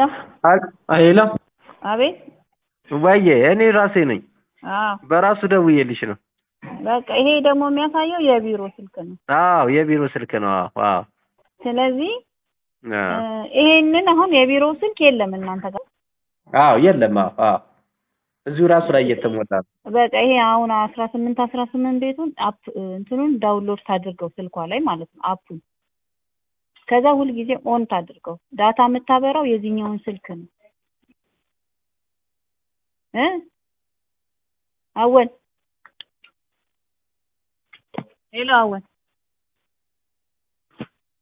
ሄሎ አቤት ወዬ እኔ ራሴ ነኝ። አዎ በራሱ ደውዬልሽ ነው። በቃ ይሄ ደግሞ የሚያሳየው የቢሮ ስልክ ነው። አዎ የቢሮ ስልክ ነው። አዎ አዎ ስለዚህ አዎ እ ይሄንን አሁን የቢሮ ስልክ የለም እናንተ ጋር። አዎ የለም። አዎ አዎ እዚሁ ራሱ ላይ እየተሞላ ነው። በቃ ይሄ አሁን አስራ ስምንት አስራ ስምንት ቤቱን አፕ እንትኑን ዳውንሎድ ታድርገው ስልኳ ላይ ማለት ነው አፑን። ከዛ ሁልጊዜ ኦን ታድርገው። ዳታ የምታበራው የዚህኛውን ስልክ ነው እ አወል ሄሎ አወል